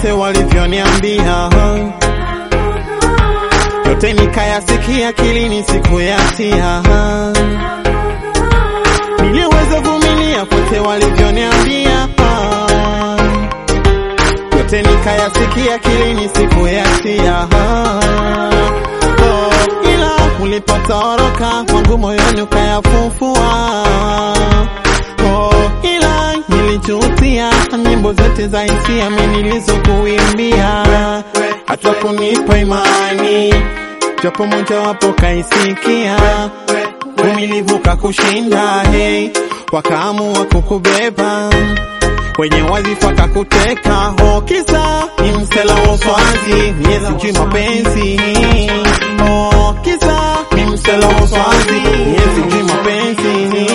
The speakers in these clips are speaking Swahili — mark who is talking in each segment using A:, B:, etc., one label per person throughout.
A: vyote walivyoniambia, yote nikayasikia, akilini sikuyatia. Niliweza vumilia vyote walivyoniambia, yote nikayasikia, akilini sikuyatia. Oh, ila ulipotoroka kwangu moyoni ukayafufua. Oh, ila nilijutia nyimbo zote za hisia mimi nilizokuimbia, hata kunipa imani japo moja wapo kaisikia, umilivu kakushinda, hey, wakaamua kukubeba kwenye wadhifa kakuteka, ho kisa ni msela wa uswazi, mie sijui mapenzi, oh, kisa ni msela wa uswazi, mie sijui mapenzi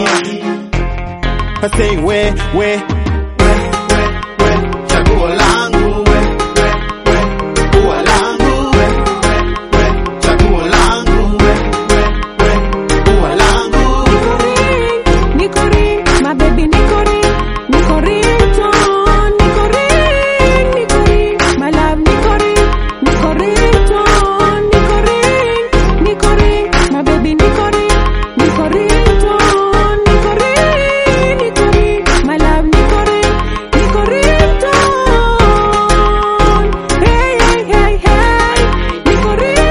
A: I say we we we we we chaguo langu we we we ua langu we we we chaguo langu we we we ua langu
B: Nico ring, my baby Nico ring, Nico ringtone, Nico ring, Nico ring, my love Nico ring, Nico ringtone, Nico ring, Nico ring, my baby Nico ring, Nico ringtone, Nico ring, Nico ring, my love Nico ring, Nico ringtone, hey hey hey hey, Nico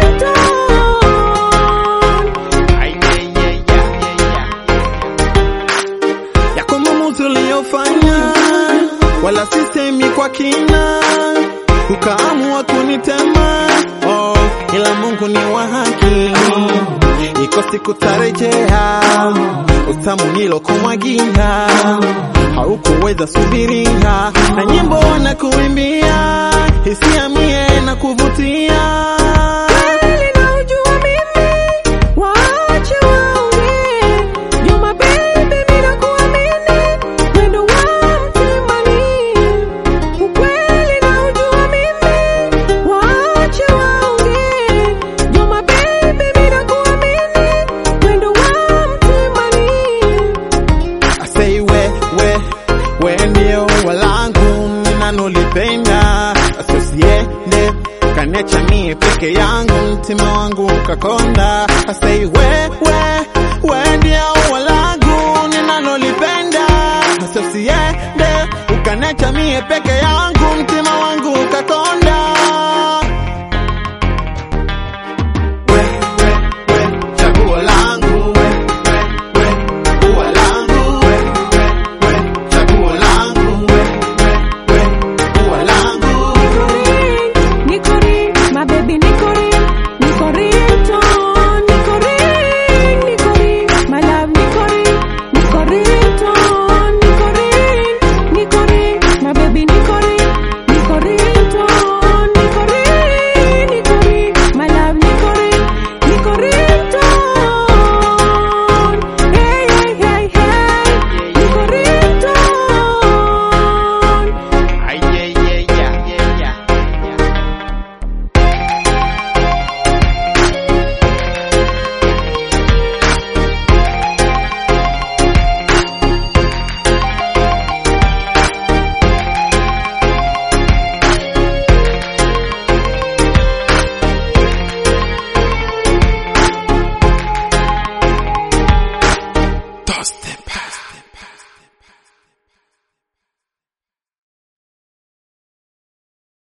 B: ringtone.
A: Ay, yeah, yeah, yeah, yeah, yeah. yako maamuzi uliyofanya, wala sisemi kwa kina, ukaamua kunitema. Oh, ila Mungu ni wa haki, iko siku tarejea, utamu nilokumwagia haukuweza subiria, na nyimbo na kuimbia hisia mie na kuvutia
B: Kweli naujua mimi, waache waongee. Juma baby, mimi nakuamini, wendo wa mtimani. Ukweli naujua mimi, waache waongee. Juma baby, mimi nakuamini, wendo wa mtimani.
A: I say we we we ndio walangu ninanolipenda, asosiende kanecha mie peke yangu, mtima wangu ukakonda. I say we we we ndio walangu ninanolipenda, asosiende ukanecha mie peke yangu, mtima wangu ukakonda. We we we chaguo langu we we we ua langu we we we chaguo langu we we we ua langu
B: Nico ring, my baby Nico ring, Nico ringtone, Nico ring, Nico ring, my love Nico ring, Nico ringtone, Nico ring, Nico ring, my baby Nico ring, Nico ringtone, Nico ring, Nico ring, my love Nico ring, Nico ringtone, hey hey hey hey, Nico ringtone.
A: Ay, yeah, yeah, yeah, yeah, yeah, yeah. Toast them.